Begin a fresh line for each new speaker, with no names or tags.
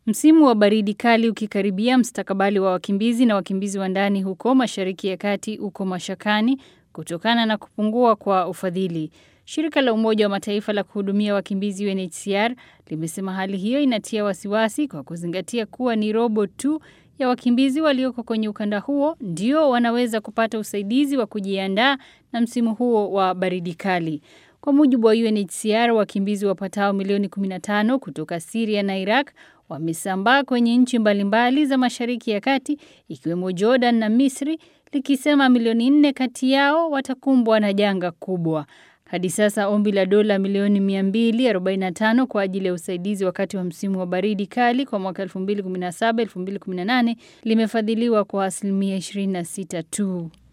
Msimu wa baridi kali ukikaribia, mstakabali wa wakimbizi na wakimbizi wa ndani huko Mashariki ya Kati uko mashakani kutokana na kupungua kwa ufadhili. Shirika la Umoja wa Mataifa la kuhudumia wakimbizi UNHCR limesema hali hiyo inatia wasiwasi kwa kuzingatia kuwa ni robo tu ya wakimbizi walioko kwenye ukanda huo ndio wanaweza kupata usaidizi wa kujiandaa na msimu huo wa baridi kali. Kwa mujibu wa UNHCR, wakimbizi wapatao milioni 15 kutoka Syria na Iraq wamesambaa kwenye nchi mbalimbali za Mashariki ya Kati ikiwemo Jordan na Misri, likisema milioni nne kati yao watakumbwa na janga kubwa. Hadi sasa ombi la dola milioni 245 kwa ajili ya usaidizi wakati wa msimu wa baridi kali kwa mwaka 2017-2018 limefadhiliwa kwa asilimia 26 tu.